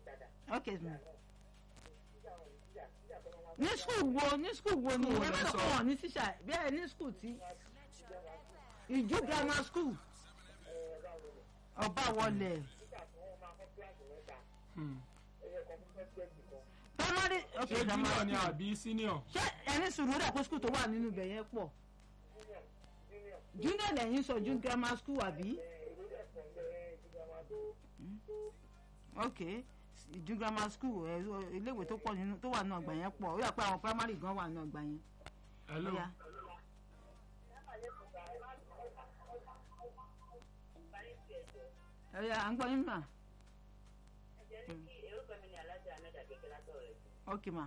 ok ma ní skul wo ní skul wo ni School wo ẹ lẹ bá sọ? sọ wọn ní tíṣà bẹ́ẹ̀ ní skul tí ìjú grammar school ọba wọlé Hmm. primary ok ṣé grammar junior ni school àbí senior. ṣé ẹni sùúrù rẹ̀ kó skul tó wà nínú ibẹ̀ yẹn pọ̀ junior lẹ́yìn sọ junior grammar school àbí ok ìjú grammar school ẹ iléèwé tó pọ̀ nínú tó wà nínú ọgbà yẹn pọ̀ ó yà pé àwọn primary gan wà nínú ọgbà yẹn. hello. Ó yá. Ó yá à ń gbọ́ yín mà ok ma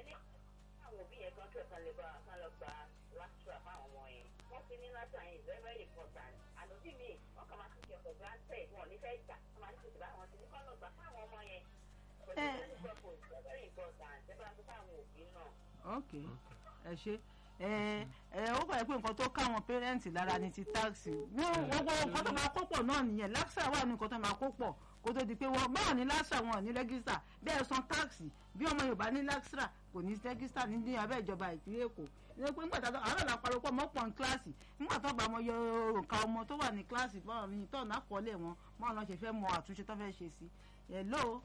ok ẹ ṣe ẹ ẹ ó bàyẹ̀ pé nǹkan tó káwọn pẹ́rẹ́ǹtì lára ni ti táàsì wọ́n gbogbo nǹkan tó máa kó pọ̀ náà nìyẹn láṣà wà ní nǹkan tó máa kó pọ̀ kó tó di pé wọ́n báwọn ní láṣà wọn ò ní rẹ́gísítà bẹ́ẹ̀ san táàsì bí ọmọ yorùbá ní láṣà kò ní rẹ́gísítà ní ní abẹ́ ìjọba ìpínlẹ̀ èkó ní pé nígbà tó àwọn ọ̀la parọ́pọ̀ mọ́ pọ̀ ní kíláàsì nígbà tó bá mọ yọ òǹkà ọmọ tó wà ní kíláàsì báwọn ní tọ́ọ̀nù àkọọ́lẹ̀ wọn báwọn náà ṣe fẹ́ mọ àtúnṣe tó fẹ́ ṣe sí hello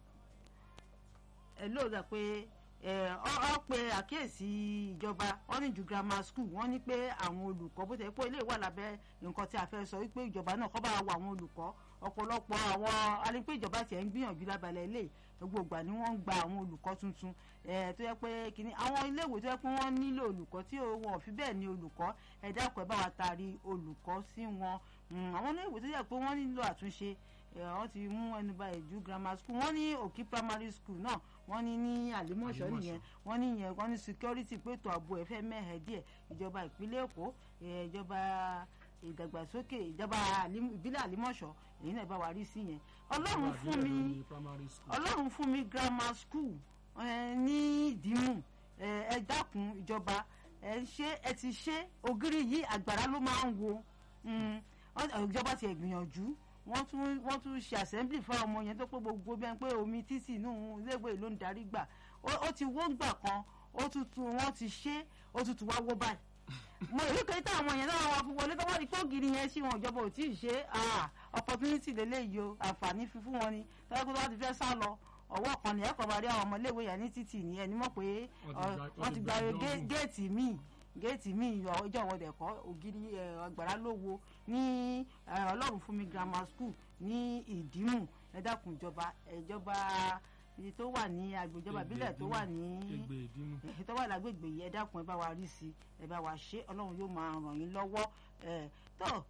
hello dà pé ẹ ọ ọ pe àkíyèsí ìjọba wọn ní ju grammar school wọn ní pé àwọn olùkọ́ bó tẹ pé ilé wà lábẹ́ nǹkan tí a fẹ́ sọ wípé ìjọba náà kọ́ bá wà àwọn olùkọ́ ọ̀pọ̀lọpọ̀ àwọn alẹ́pẹ́ ìjọba tiẹ̀ ń gbìyànjú lábalẹ̀ ilé gbogbo ìgbà ni wọ́n ń gba àwọn olùkọ́ tuntun ẹ̀ tó yẹ pé kìíní àwọn iléèwé tó yẹ pé wọ́n nílò olùkọ́ tí wọn ò fi bẹ́ẹ̀ ní olùkọ́ ẹ dákun ẹ bá wa taari olùkọ́ sí wọn Mm, àwọn iléèwé tó yẹ pé wọ́n nílò àtúnṣe ẹ, wọ́n ti mú ẹnu bà ìjú grammar school wọ́n ní òkè primary school náà wọ́n ní ní àlímọ̀ṣọ́ Àlímọ̀ṣọ́. nìyẹn wọ́n ní yẹn wọ́n ní security pé ètò ààbò ẹ̀ fẹ́ mẹ́hẹ̀ díẹ̀ ìjọba ìpínlẹ̀ èkó ẹ, ìjọba ìdàgbàsókè ìjọba àlím- ìbílẹ̀ àlímọ̀ṣọ́ èyí náà bá wa rí sí yẹn ọlọ́run fún mi Ní primary school. ọlọ́run fún mi grammar school ẹ, ní ìdímù ẹ ẹ dákun ìjọba ẹ ṣe ẹ ti ṣe ògiri yìí àgbàrá ló máa ń wo Mm, ọ- ìjọba ti ẹ̀ gbìyànjú wọ́n tún wọ́n tún ṣe assembly fún ọmọ yẹn tó pé gbogbo bẹ́ẹ̀ pé omi títì inú iléèwé ló ń darí gbà ó ó ti wó gbà kan ó tuntun wọ́n ti ṣe ó tuntun wá wó báyìí mo rí pé táwọn yẹn náà wà fún wọlé tó wọ́n rí pé ògiri yẹn sí wọn ìjọba ò tí ì ṣe ah, opportunity lélẹ́yìí o àǹfààní fi fún wọn ni tọ́jú pé wọ́n ti fẹ́ sá lọ ọwọ́ kan ní ẹ̀kọ́ máa rí àwọn ọmọ iléèwé yẹn ní títì ní ẹni mọ̀ pé Wọ́n ti ọ, gba- wọ́n ti gba wọ́n ti gba gé- ìdánwò. géètì míì géètì míì ọjọ́ ìwọ́de ẹ̀kọ́ ògiri ẹ̀, ọgbàrá ló wo ní ẹ̀, ọlọ́run fún mi grammar school ní ìdímù ẹ dákun ìjọba ìjọba iye tó wà ní agbèjọba Ègbè ìbílẹ̀ tó wà ní Ègbè ìdímù. èyí tó wà lágbègbè yìí ẹ dákun ẹ bá wa rí sí i ẹ bá wa ṣe ọlọ́run yóò máa ràn yín lọ́wọ́ ẹ tó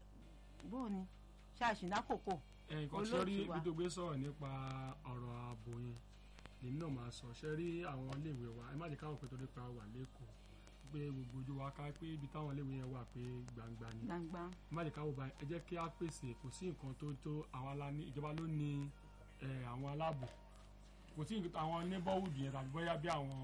bóò ni ṣáàṣì lákòókò nǹkan tí ó rí Olóòtú wa. gbígbé sọ̀rọ̀ nípa ọ̀rọ̀ ààbò yẹn lèmi náà máa sọ ṣe rí àwọn iléèwé wa ẹ má jẹ́ káwọn pé torí pa wà lẹ́kọ̀ọ́ pé gbogbo ojú wa ká pé ibi táwọn iléèwé yẹn wà pé gbangba ni gbangba ẹ má jẹ́ káwọn bá ẹ jẹ́ kí á pèsè kò sí nǹkan tó tó àwọn aláni ìjọba ló ní ẹ, àwọn aláàbò kò sí nǹkan àwọn neighborhood yẹn tàbí bóyá bí àwọn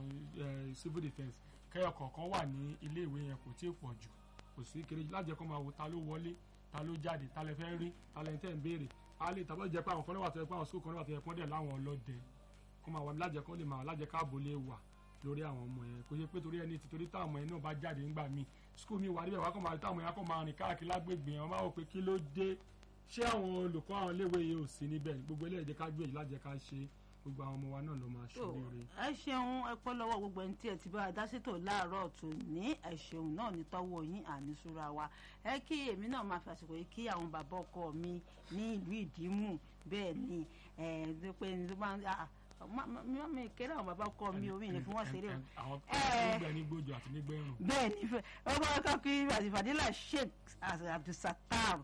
ẹ, civil defence kẹyọ kọ̀ọ̀kan wà ní iléèwé yẹn kò tí ì pọ̀ jù kò sí kéré lájẹ kó máa wo ta ló wọlé ta ló jáde ta lẹ fẹ́ rí ta lẹ tẹ́ ń béèrè a lè tàbí jẹ́ pé àwọn kan náà wà tó yẹ pé àwọn school kan náà wà tó yẹ pé wọ́n dẹ̀ láwọn ọlọ́dẹ kó máa wà lájẹ kó lè máa lájẹ káàbò lè wà lórí àwọn ọmọ yẹn kò ṣe pé torí ẹni tí torí táwọn ọmọ yẹn náà bá jáde ńgbà míì school mi wà níbẹ̀ wá kó máa táwọn yẹn á kó máa rìn káàkiri lágbègbè yẹn wọ́n máa wò pé kí ló dé ṣé àwọn olùkọ́ àwọn iléèwé yìí ò sí níbẹ̀ gbogbo eléyìí jẹ́ ká gbìyànjú lájẹ ká ṣe gbogbo àwọn ọmọ wa náà ló máa tó ṣoríire. ẹ ṣeun ẹ pẹ́ lọ́wọ́ gbogbo ẹni tí ẹ ti bá a dá sétò láàárọ̀ tó ní ẹ ṣeun náà ní tọ́wọ́ yín àníṣúra wa ẹ kí èmi náà máa fi àsìkò yìí kí àwọn bàbá ọkọ mi ní ìlú ìdímù bẹ́ẹ̀ ni ẹ ẹ pé ní tó máa ń ah, má- má- má mi kéré àwọn bàbá ọkọ mi omi ní fún wọn ṣeré o àwọn Eh. nígbà nígbòjò àti nígbẹ̀rùn. bẹ́ẹ̀ ni fẹ́ ọmọ ọkọ kí àtìfàdílà sheikh abdulsatar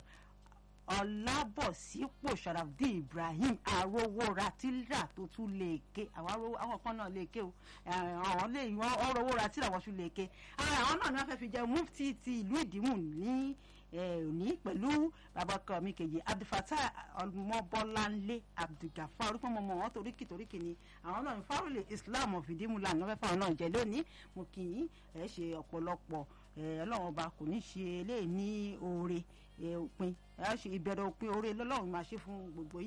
ọlábọ̀sípò sharafdin ibrahim arówóra tíra tó tún lè ké àwọn arówó àwọn kan náà lè ké o Eh, àwọn lè wọ́n ọrọ̀wóra tíra wọ́n tún lè ké ara àwọn náà ni wọ́n fẹ́ fi jẹ mufti ti ìlú ìdìmú ní eh, òní pẹ̀lú bàbá ọkọ mi kejì abdulfatah ọmọbọláńlé abdulgafar orúkọ mọmọ wọn toríkì toríkì ni àwọn náà ní fárúlẹ islam of ìdìmú lànà fẹ́ fáwọn náà jẹ lónìí mo kì í ẹ ṣe ọ̀pọ̀lọpọ̀ ẹ, ọlọ́run ọba kò ní ṣe eléyìí ní oore ẹ, òpin ẹ ṣe ìbẹ̀rẹ̀ òpin oore lọ́lọ́run máa ṣe fún gbogbo yìí.